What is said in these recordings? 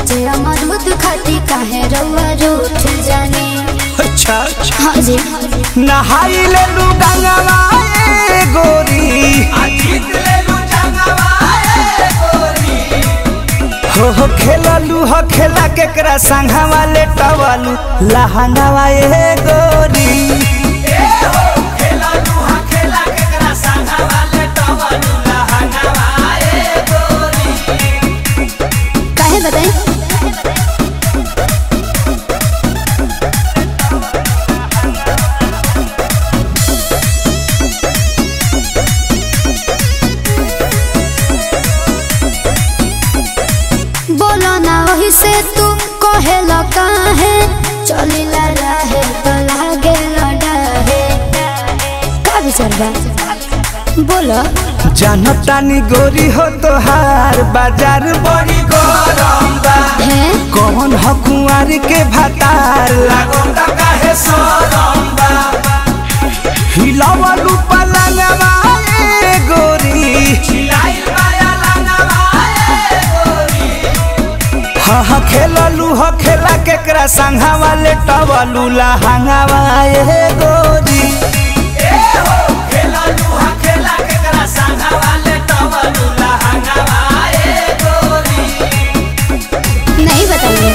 काचे अमरूद खाती काहे रउआ रूठ जाने अच्छा हाँ जी नहाई ले लू गंगवा ए गोरी हो हो खेललू हो खेला केकरा संघवा ले टवलू लहंगवा ए गोरी काहे बताई बोलो ना वही से तू कहेला काहे चलिला रहे तो लागे लड़ाहे का विचार बा बोलो जानतानी गोरी हो तोहार बाजार बड़ी गरम बा है कौन हो कुंवर के भतार लागोता काहे सरम बा हिलावलू पलंगवा ए गोरी हिलाइल माया लंगवा ए गोरी हा हा खेललू हो खेला केकरा संघवा ले टवलू लहंगवा ए गोरी नहीं बताइए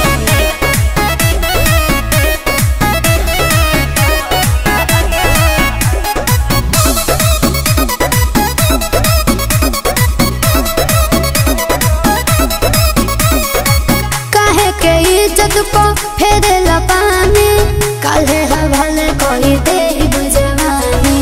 काहे के इज्जत को फेरे पानी काले हवाले कोई दे बुझवानी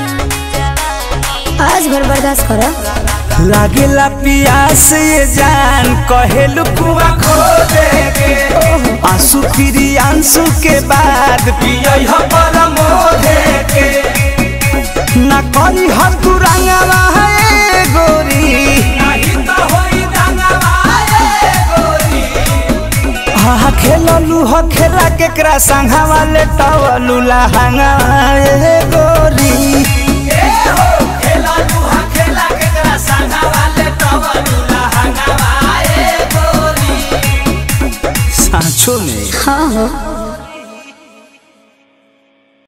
आज भर बर्दाश्त करो लागेला पियास ये जान कहेलू कुआ खो दे के आंसू फिरी आंसू के बाद पियई हो परमो दे के ना करी हम तू रंगवा है गोरी नहीं तो होई रंगवा है गोरी हा खेललू हो खेला केकरा संघवा ले टवलू लहंगा ए गोरी सांचो में हाँ हो